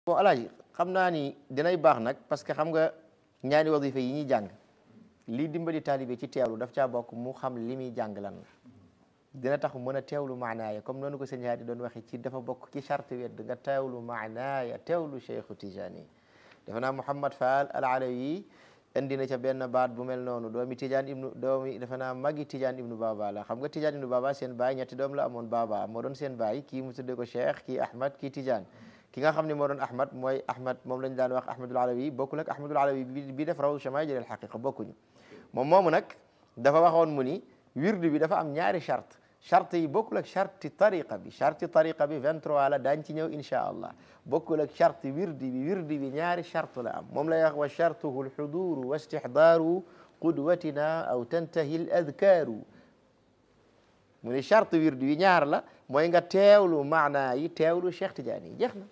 bon alaaji xam naa ni dinay baax nag parce que xam nga ñaari wadifa yi ñuy jàng lii dimbali taalibe ci teewlu daf caa bokk mu xam li muy jàng lan la dina tax mën a teewlu maanaaya comme noonu ko sëñ Haadi doon waxee ci dafa bokk ci charte wedd nga teewlu maanaaya teewlu Cheikhu Tijani defe naa Mouhamad Fall al Alawi indi na ca benn baat bu mel noonu doomi Tijaan ibnu doomi defe naa magi Tijaan ibnu Baba la xam nga Tijaan ibnu Baba seen baay ñetti doom la amoon Baba moo doon seen baay kii mu tuddee ko Cheikh kii Ahmad kii Tijaan ki nga xam ne moo doon Ahmad mooy Ahmad moom lañ daan wax Ahmadul Alawi bokkul ak Ahmadul Alawi bi bi def raw chamail al haqiqa bokkuñu moom moomu nag dafa waxoon mu ni wirdu bi dafa am ñaari charte charte yi bokkul ak charte tariqa bi charte tariqa bi 23 la daañ ci ñëw insha allah bokkul ak charte wirdi bi wirdi bi ñaari charte la am moom lay wax wa chartuhu alxuduru wa istixdaaru qudwatina aw tantahi al adkaaru mu ne charte wirdi bi ñaar la mooy nga teewlu maanaa yi teewlu Cheikh Tidiane yi jeex na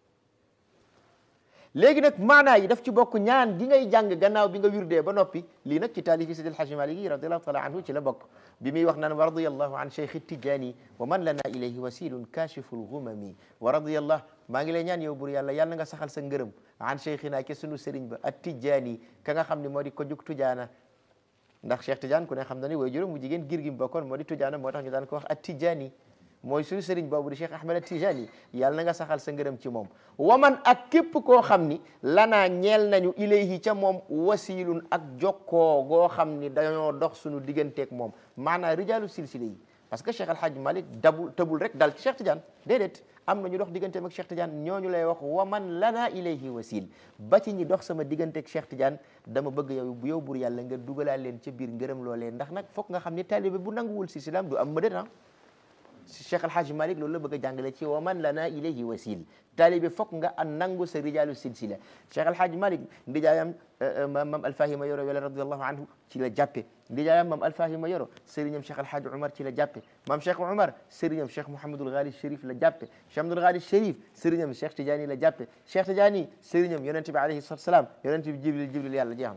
léegi nag maanaa yi daf ci bokk ñaan gi ngay jàng gannaaw bi nga wirdee ba noppi lii nag ci taalifi Sidi Alhaji Malik yi radiallahu taala anhu ci la bokk bi muy wax naan wa radiyallahu an cheikh Tidiane wa man lana ilayhi wasilun kashiful ghumami wa radiyallahu maa ngi lay ñaan yow bur yàlla yàlla nga saxal sa ngërëm an cheikhina ke sunu sëriñ ba at Tidiane ka nga xam ne moo di ko jug tujaana ndax Cheikh Tidiane ku ne xam na ni way juróom mu jigéen gir gi mu bokkoon moo di tujaana moo tax ñu daan ko wax at Tidiane mooy suñu sëriñ boobu di Cheikh Ahmed Tijani yàlla na nga saxal sa ngërëm ci moom waman ak képp koo xam ni lanaa ñeel nañu ilayhi ca moom wasilun ak jokkoo goo xam ni dañoo dox suñu digganteeg moom maanaam rijaalu silsile yi parce que Cheikh Alhaji Malik dabul tëbul rek dal ci Cheikh Tidiane déedéet am na ñu dox digganteem ak Cheikh Tidiane ñooñu lay wax waman lanaa ilayhi wasil ba ci ñi dox sama digganteeg Cheikh Tidiane dama bëgg yow bu yow bur yàlla nga dugalaa leen ca biir ngërëm loolee ndax nag foog nga xam ni taalibe bu nanguwul si silam du am mëdét ah Cheikh El Hadj Malick loolu la bëgg a jàngale ci wa man lana ilayhi wasil taalibe fokk nga an nangu sa rijaalu silsila Cheikh El Hadj Malick ndijaayam mam Alfahima Yoro wala radiallahu anhu ci la jàppe ndijaayam mam Alfahima Yoro sëriñam Cheikh El Hadj Umar ci la jàppe mam Cheikh Umar sëriñam Cheikh Mouhamadul Ghali Chérif la jàppe Cheikh Abdoul Ghali Chérif sëriñam Cheikh Tidiane la jàppe Cheikh Tidiane sëriñam yonente bi alayhi salatu salaam yonente bi Jibril Jibril yàlla jeex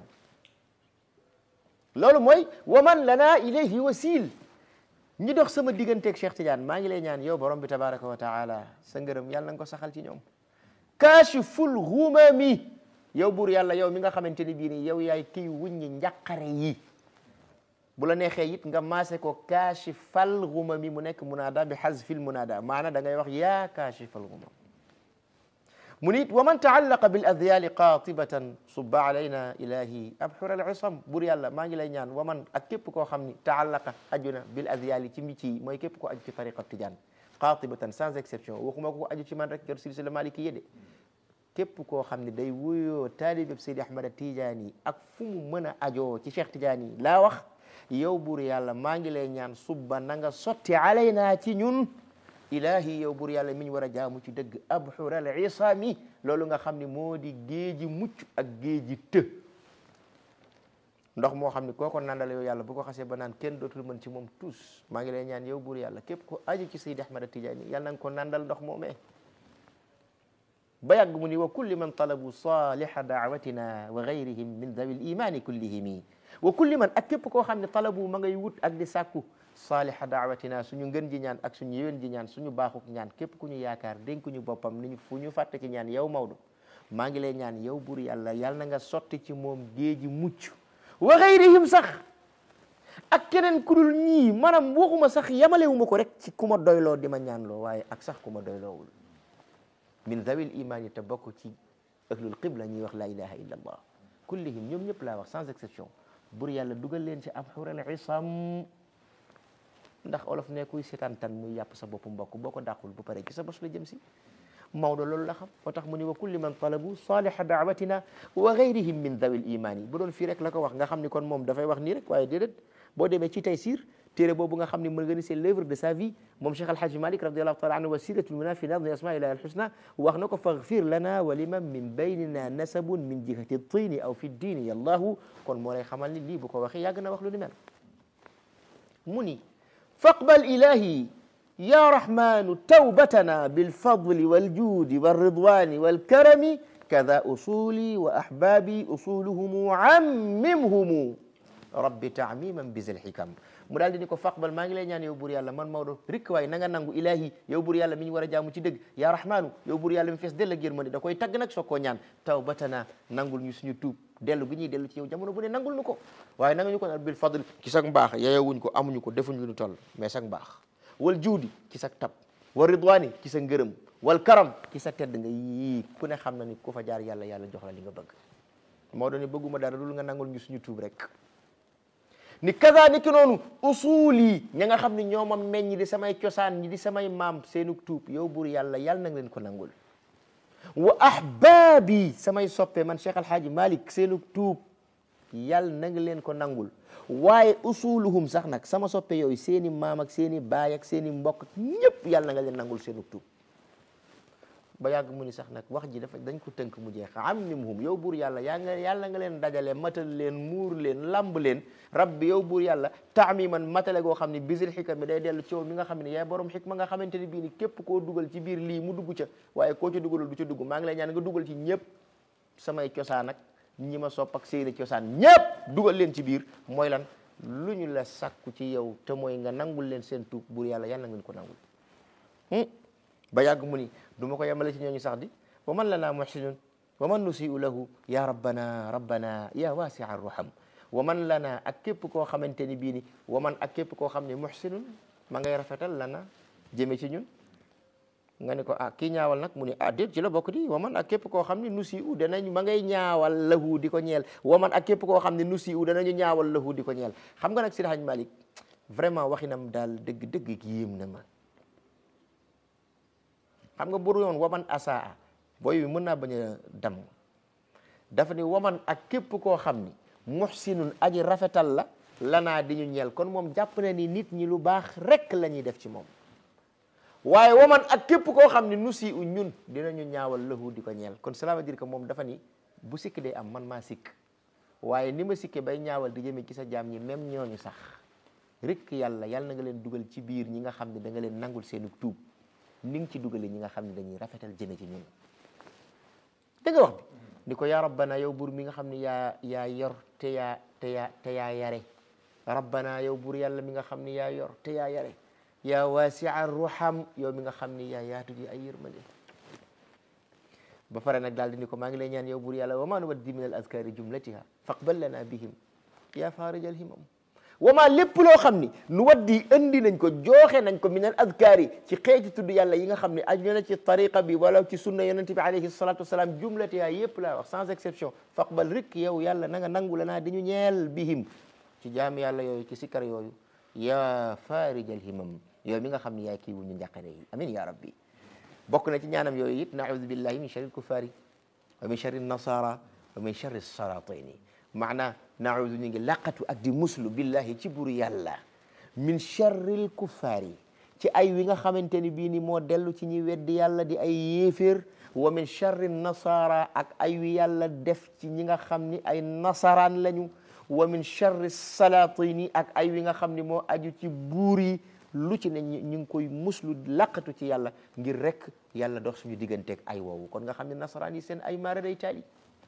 na loolu mooy wa man lana ilayhi wasil ñi dox sama digganteeg Cheikh Tidiane maa ngi lay ñaan yow borom bi tabaraka wa taala sa ngërëm yàlla na nga ko saxal ci ñoom kaashiful ghumami yow buur yàlla yow mi nga xamante ni bii nii yow yaay kiy wuññi njàqare yi bu la neexee it nga maase ko kaashifal ghumami mu nekk munaada bi hazfil munaada maana da ngay wax yaa kaashifal ghumam mu nit wa man taallaqa bil adyali qatibatan subba alayna ilahi abxur al isam bur yàlla maa ngi lay ñaan wa man ak képp koo xam ni taallaqa aju na bil adyali ci mbici yi mooy képp koo aju ci tariqa tijaan qatibatan sans exception waxuma ko aju ci man rek yor silsila maliki yéde képp koo xam ne day wuyoo taalibeb Seydi Ahmad Tijaani ak fu mu mën a ajoo ci Cheikh Tijaani laa wax yow bur yàlla maa ngi lay ñaan subba na nga sotti alayna ci ñun ilahi yow bur yàlla mi ñu war a jaamu ci dëgg abxural isami loolu nga xam ne moo di géeji mucc ak géeji të ndox moo xam ne kooko nandal yow yàlla bu ko xasee ba naan kenn dootul mën ci moom tous maa ngi lay ñaan yow bur yàlla képp ko aju ci Seydi Ahmad Tijaani yàlla na nga ko nandal ndox moomee ba yàgg mu ni wa kulli man talabu saliha daawatina wa gayrihim min dawi l imani kullihimi wa kulli man ak képp koo xam ne talabu ma ngay wut ak di sàkku saaliha daawatina suñu ngën ji ñaan ak suñu yéwén ji ñaan suñu baaxuk ñaan képp ku ñu yaakaar dénk ñu boppam niñu fu ñu fàtte ci ñaan yow Maodo maa ngi lay ñaan yow bur yàlla yàlla na nga sotti ci moom géeji mucc wa gayrihim sax ak keneen ku dul ñii maanaam waxuma sax yamalewuma ko rek ci ku ma doyloo di ma ñaanloo waaye ak sax ku ma doyloowul min zawil iman yi te bokk ci ahlul qibla ñuy wax la ilaha illa allah kullihim ñoom ñëpp laa wax sans exception bur yàlla dugal leen ci abxural isam ndax olof ne kuy seetaan tan muy yàpp sa bopp mbokk boo ko dàqul bu pare ci sa bos la jëm si Maodo loolu la xam moo tax mu ni wa kulli man talabu saliha daawatina wa gayrihim min dawil iman yi bu doon fii rek la ko wax nga xam ni kon moom dafay wax nii rek waaye déedéet boo demee ci Taysir téere boobu nga xam ne mën nga ni c'est l'œuvre de sa vie moom Cheikh Alhaji Malik radiallahu taala anhu wasilatul muna fi nadmi asma ilahi alhusna wax na ko faghfir lana wa liman min baynina nasabun min jihati tini aw fi diini yallahu kon moo lay xamal ni lii bu ko waxee yàgg na wax lu ni mel mu ni faqbal ilahi ya rahmanu tawbatana bilfadli waljudi walridwani walkarami kada usuli wa ahbabi usuluhumu ammimhumu rabbi taamiman bizil xikam mu daal di ni ko faqbal maa ngi lay ñaan yow buur yàlla man Maodo rikk waay na nga nangu ilahi yow buur yàlla mi ñu war a jaamu ci dëgg yaa rahmaanu yow buur yàlla mi fees dell ak yërmande da koy tagg nag soo koo ñaan tawbatana nangul ñu suñu tuub dellu gi ñuy dellu ci yow jamono bu ne nangul nu ko waaye nanga ñu ko naan bil fadl ci sag mbaax yeyewuñ ko amuñu ko defuñ lu ñu toll mais sag mbaax wal juudi ci sag tab wa ridwani ci sa ngërëm wal karam ci sa tedd nga yii ku ne xam na ni ku fa jaar yàlla yàlla jox la li nga bëgg Maodo ni bëgguma dara dul nga nangul ñu suñu tuub rek ni kaza ni ki noonu usuul yi ña nga xam ne ñoo ma meññ di samay cosaan ñi di samay maam seenu tuub yow buur yàlla yàlla na nga leen ko nangul wa ahbaabi samay soppe man Cheikh Alhaaji Malick seenu tuub yàlla na nga leen ko nangul waaye usuluhum sax nag sama soppe yooyu seeni maam ak seeni baay ak seeni mbokk ñëpp yàlla na nga leen nangul seenu tuub ba yàgg mu ni sax nag wax ji dafa dañ ko tënk mu jeex ammimhum yow buur yàlla yaa nga yàlla nga leen dajale matal leen muur leen lamb leen rabbi yow buur yàlla taamiman matale goo xam ne bisil xikam mi day dellu ci yow mi nga xam ne yaay borom xikma nga xamante ni bii ni képp koo dugal ci biir lii mu dugg ca waaye koo ca dugalul du ca dugg maa ngi lay ñaan nga dugal ci ñëpp samay cosaan ak ñi ma sopp ak seeni cosaan ñëpp dugal leen ci biir mooy lan lu ñu la sàkku ci yow te mooy nga nangul leen seen tuub buur yàlla yàlla ngeen ko nangul ba yàgg mu ni du ma ko yemale ci ñooñu sax di wa man lana muhsinun wa man nusiu lahu ya rabbana rabbana ya wasia arraham wa man lana ak képp koo xamante ni bii ni wa man ak képp koo xam ne muhsinun ma ngay rafetal lana jëme ci ñun nga ne ko ah kii ñaawal nag mu ni ah déet ci la bokk di wa man ak képp koo xam ne nusi u danañ ma ngay ñaawal lahu di ko ñeel wa man ak képp koo xam ne nusi u danañu ñaawal lahu di ko ñeel xam nga nag Seydi Hadji Malick vraiment waxinam daal dëgg-dëgg yéem na ma xam nga buru yoon waman asaa booy bi mën naa bañ a dam dafa ni waman ak képp koo xam ni muhsinun aji rafetal la lanaa di ñu ñeel kon moom jàpp na ni nit ñi lu baax rek la ñuy def ci moom waaye waman ak képp koo xam ni nu si u ñun dinañu ñaawal lahu di ko ñeel kon cela veut dire que moom dafa ni bu sikk day am man maa sikk waaye ni ma sikke bay ñaawal di jëme ci sa jaam ñi même ñooñu sax rek yàlla yàlla na nga leen dugal ci biir ñi nga xam ne da nga leen nangul seenu tuub ni nga ci dugale ñi nga xam ne dañuy rafetal jëme ci ñun da nga wax bi ni ko yaa rabbana yow buur mi nga xam ne yaa yaa yor te yaa te yaa te yaa yare rabbana yow buur yàlla mi nga xam ne yaa yor te yaa yare yaa wasia ruham yow mi nga xam ne yaa yaatu ji ay yërmande ba pare nag daal di ni ko maa ngi lay ñaan yow buur yàlla wa ma nuwaddi min al azkari jumlatiha faqbal lana bihim yaa farijal himam wama lépp loo xam ni nu waddi andi nañ ko jooxe nañ ko min al adkaari ci xeeti tudd yàlla yi nga xam ne aju na ci tariqa bi wala ci sunna yonente bi alayhi salatu wasalaam jumlatiha yépp laa wax sans exception faqbal rik yow yàlla na nga nangu la naa dañu ñeel bihim ci jaami yàlla yooyu ci sikkar yooyu ya farijal himam yow mi nga xam ne yaay kii wu ñu njàqare yi amin ya rabbi bokk na ci ñaanam yooyu it naudu billahi min sharri lkuffari wa min sharri nasara wa min sharri salatini maana naudu ñu ngi laqatu ak di muslu billahi ci buru yàlla min charril kuffaari ci ay wi nga xamante ni bii ni moo dellu ci ñi weddi yàlla di ay yéeféer wa min charri nasara ak ay wi yàlla def ci ñi nga xam ni ay nasaraan lañu wa min charri salatini ak ay wi nga xam ni moo aju ci buur yi lu ci ne ñu ngi koy muslu laqatu ci yàlla ngir rek yàlla dox suñu digganteeg ay woowu kon nga xam ne nasaraan yi seen ay maara day taali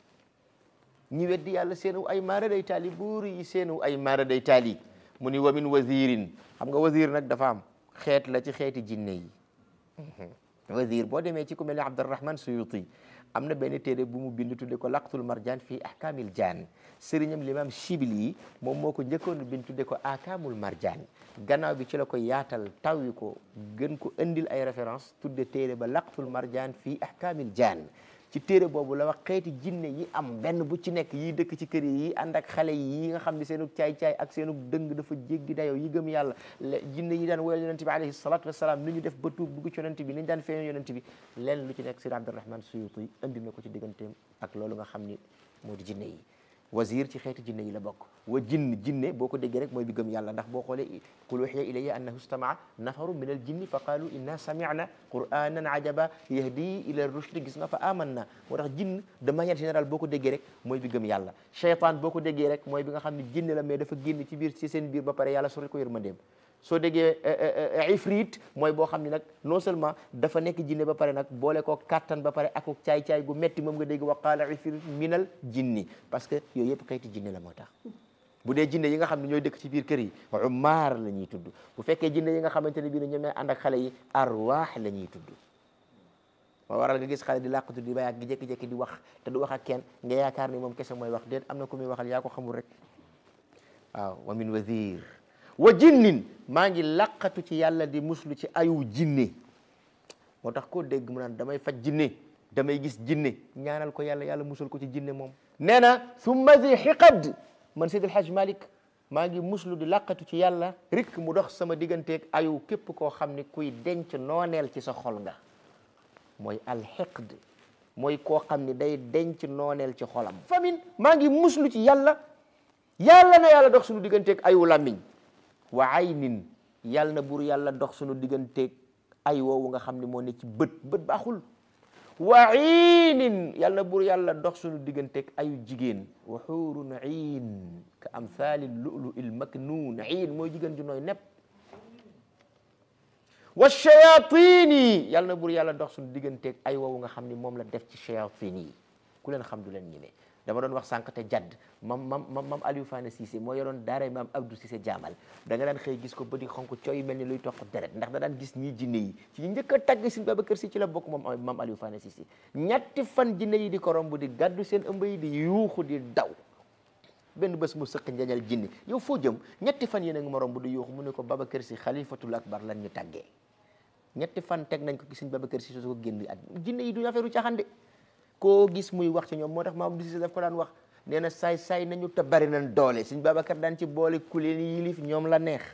ñi weddi yàlla seenu ay maara day taali buur yi seenu ay maara day taali mu ni wa min wazirin xam nga wazir nag dafa am xeet la ci xeeti jinne yi wazir boo demee ci ku mel ne Abdurrahman Suyuti am na benn téere bu mu bind tudde ko laqtul marjan fii ahkamil jaan sëriñam l'imam Shibli yi moom moo ko njëkkoon bind tudde ko ahkamul marjan gannaaw bi ci la ko yaatal tawwi ko gën ko indil ay référence tudde téere ba laqtul marjan fii ahkamil jaan ci téere boobu la wax xeeti jinne yi am benn bu ci nekk yi dëkk ci kër yi ànd ak xale yi nga xam ne seenu caay-caay ak seenu dëng dafa jéggi dayoo yi gëm yàlla jinne yi daan woyal yonente bi alayhi salatu wasalaam ni ñu def ba tuub dugg ci yonente bi ni ñu daan feeñoo yonente bi leen lu ci nekk Seydi Abdurrahman Suyuti indi na ko ci digganteem ak loolu nga xam ni moo di jinne yi wazir ci xeeti jinne yi la bokk wa jinn jinne boo ko déggee rek mooy bi gëm yàlla ndax boo xoolee qul uhiya ilayya annahu istamaa nafaru min al jinni fa qaalu inna sami'na qur'anan ajaba yahdi ila rushdi gis nga fa amanna moo tax jinn de manière générale boo ko déggee rek mooy bi gëm yàlla cheytaan boo ko déggee rek mooy bi nga xam ne jinne la mais dafa génn ci biir ci seen biir ba pare yàlla sori ko yërmandeem soo déggee ifrit mooy boo xam ne nag non seulement dafa nekk jinne ba pare nag boole ko kattan ba pare ak caay-caay gu metti moom nga dégg wa qaala ifrit minal jinni parce que yooyu yëpp xeeti jinne la moo tax bu dee jinne yi nga xam ne ñooy dëkk ci biir kër yi umaar la ñuy tudd bu fekkee jinne yi nga xamante ne bii ne ñoom ñooy ànd ak xale yi arwaax la ñuy tudd moo waral nga gis xale di làqatu di bayaat gi jékki-jékki di wax te du wax ak kenn nga yaakaar ni moom kese mooy wax déet am na ku muy waxal yaa ko xamul rek waaw wa min wazir wa jinnin maa ngi làqatu ci yàlla di muslu ci ayu jinne moo tax koo dégg mu naan damay faj jinne damay gis jinne ñaanal ko yàlla yàlla musul ko ci jinne moom nee na summa zi xiqad man Seydi El Hadj Malick maa ngi muslu di làqatu ci yàlla rikk mu dox sama digganteeg ayu képp koo xam ni kuy denc nooneel ci sa xol nga mooy alxiqd mooy koo xam ni day denc nooneel ci xolam famine maa ngi muslu ci yàlla yàlla na yàlla dox suñu digganteeg ayu làmmiñ wa aynin yàlla na buur yàlla dox suñu digganteeg ay woowu nga xam ne moo ne ci bët bët baaxul wa iinin yàlla na buur yàlla dox suñu digganteeg ayu jigéen wa xuurun iin ka amthali lulu il maknuun iin mooy jigéen ju nooy nepp wa shayatini yàlla na buur yàlla dox suñu digganteeg ay woowu nga xam ni moom la def ci shayatin yi ku leen xam du leen ñime dama doon wax sànq te jadd mam mam mam mam Aliou Fane Cissé moo yoroon daara maam Abdou Cissé jaamal da nga daan xëy gis ko ba di xonk cooy mel ni luy toq deret ndax da daan gis ñii jinne yi ci ñu njëkk a tagg Sëñ Babacar Si ci la bokk moom mam Aliou Fane Cissé ñetti fan jinne yi di ko romb di gàddu seen ëmb yi di yuuxu di daw benn bés mu sëq njañal jinne yow foo jëm ñetti fan yéen a ngi ma romb di yuuxu mu ne ko Babacar Si xalifatul akbar lan ñu tàggee ñetti fan teg nañ ko ci Sëñ Babacar Si soo ko génn at jinne yi duñu affaire u caaxaan de koo gis muy wax ci ñoom moo tax maam Abdou Cissé daf ko daan wax nee na saay saay nañu te bari nañ doole Sëñ Babacar daan ci boole ku leen yilif ñoom la neex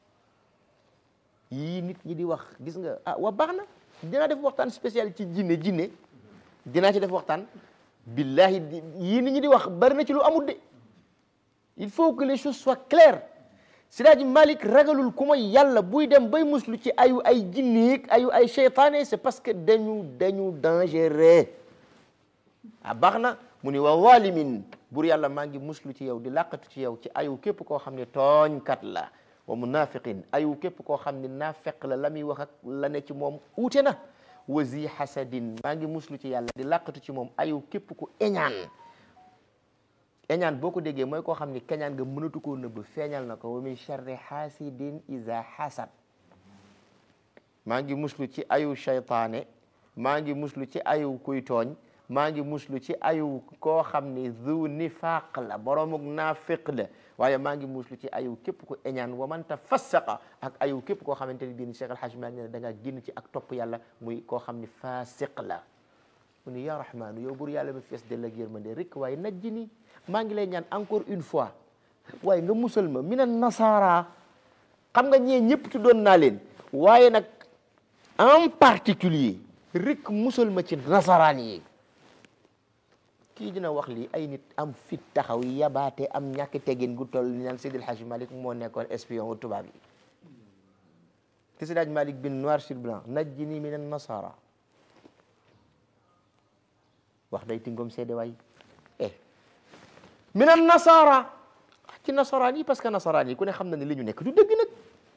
yii nit ñi di wax gis nga ah wa baax na dinaa def waxtaan spécial ci jinne jinne dinaa ci def waxtaan billahi yii nit ñi di wax bari na ci lu amul de il faut que les choses soient claires Siraaji Malik ragalul ku mooy yàlla buy dem bay muslu ci ayu ay jinneeg ayu ay cheytaane c'est parce que dañu dañu dangereux ah baax na mu ni wa zalimin bur yàlla maa ngi muslu ci yow di làqatu ci yow ci ayu képp koo xam ne tooñkat la wa munafiqin ayu képp koo xam ne naafeq la la muy wax ak la ne ci moom uute na wa zi hasadin maa ngi muslu ci yàlla di làqatu ci moom ayu képp ku eñaan eñaan boo ko déggee mooy koo xam ni keñaan nga mënatu koo nëbb feeñal na ko wa min charri hasidin iza hasad maa ngi muslu ci ayu shaytaane maa ngi muslu ci ayu kuy tooñ maa ngi muslu ci ayu koo xam ni zu nifaq la boromuk naafiq la waaye maa ngi muslu ci ayu képp ku eñaan wa man tafassaqa ak ayu képp koo xamante ni bii ni Cheikh El Hadj Malick ne da ngaa génn ci ak topp yàlla muy koo xam ni fasiq la mu ni ya rahmaanu yow bur yàlla mi fees dell ak yërmande rek waaye najji ni maa ngi lay ñaan encore une fois waaye nga musal ma mina nasaara xam nga ñee ñëpp tuddoon naa leen waaye nag en particulier rek musal ma ci nasaraan yi kii dina wax lii ay nit am fit taxaw yabaate am ñàkk tegin gu toll ni naan Seydi El Hadji Malick moo nekkoon espion wu tubaab yi te Seydi El Hadji Malick bin noir sur blanc najjini min an nasara wax day tingom seede waay eh min an nasara ci nasaraan yi parce que nasaraan yi ku ne xam na ne li ñu nekk du dëgg nag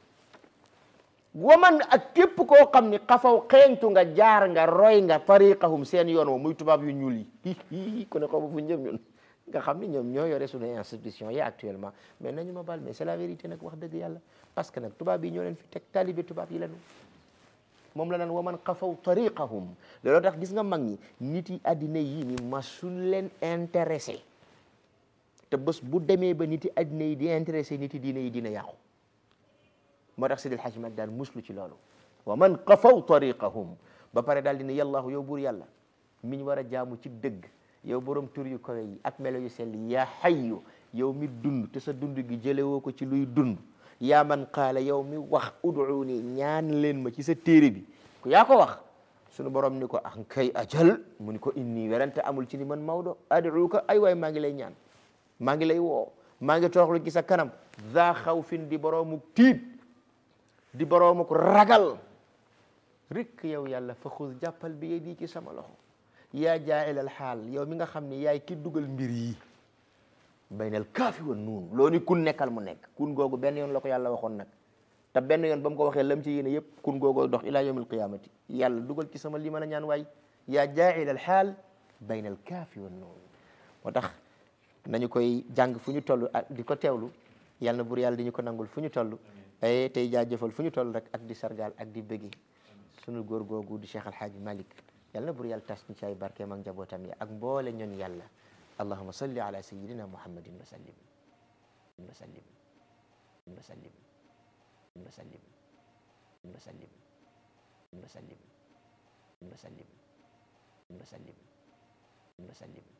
waman ak képp koo xam ni xafaw xeeñtu nga jaar nga roy nga tariqahum seen yoon wa muy tubaab yu ñuul yi ku ne xamu fu njëm ñun nga xam ni ñoom ñoo yore suñu institution yi actuellement mais nañu ma baal mais c'est la vérité nag wax dëgg yàlla parce que nag tubaab yi ñoo leen fi teg talibé tubaab yi lañu moom la naan waman xafaw tariqahum looloo tax gis nga mag ñi nit yi addina yi ni masul leen intéressé te bés bu demee ba nit yi addina yi di intéressé nit yi diine yi dina yàqu moo tax Seydi El Hadji Malick daal muslu ci loolu wa man qafaw tariqahum ba pare daal di ne yàllaahu yow buur yàlla mi ñu war a jaamu ci dëgg yow borom tur yu kawe yi ak melo yu sell yaa xayyu yow mi dund te sa dund gi jële woo ko ci luy dund yaa man qaala yow mi wax ud'uuni ñaan leen ma ci sa téere bi ku yaa ko wax sunu borom ni ko ah kay ajal mu ni ko inni werante amul ci ni man Maodo ad'uuka ay waay maa ngi lay ñaan maa ngi lay woo maa ngi toroxlu ci sa kanam za xawfin di boroomu tiit di boroomu ko ragal rek yow yàlla fa xuz jàppal bi yadi ci sama loxo yaa jaa'ilal xaal yow mi nga xam ne yaay ki dugal mbir yi baynal kaafi wa nuun loo ni kun nekkal mu nekk kun googu benn yoon la ko yàlla waxoon nag te benn yoon ba mu ko waxee lam ci yéene yëpp kun googoo dox ila yawmil qiyamati yàlla dugal ci sama li mën a ñaan waay yaa jaa'ilal xaal baynal kaafi wa nuun moo tax nañu koy jàng fu ñu toll ak di ko teewlu yàlla na bur yàlla di ñu ko nangul fu ñu toll ay tey jaajëfal fu ñu toll rek ak di sargal ak di bëggi sunu góor googu di Cheikh Alhaaji Malick yàlla na bur yàlla tas ñu ci ay barkeem ak njabootam yi ak mboole ñoon yàlla allahuma salli ala sayidina muhammadin wa sallim wa sallim wa sallim wa sallim wa sallim wa sallim wa sallim wa sallim wa sallim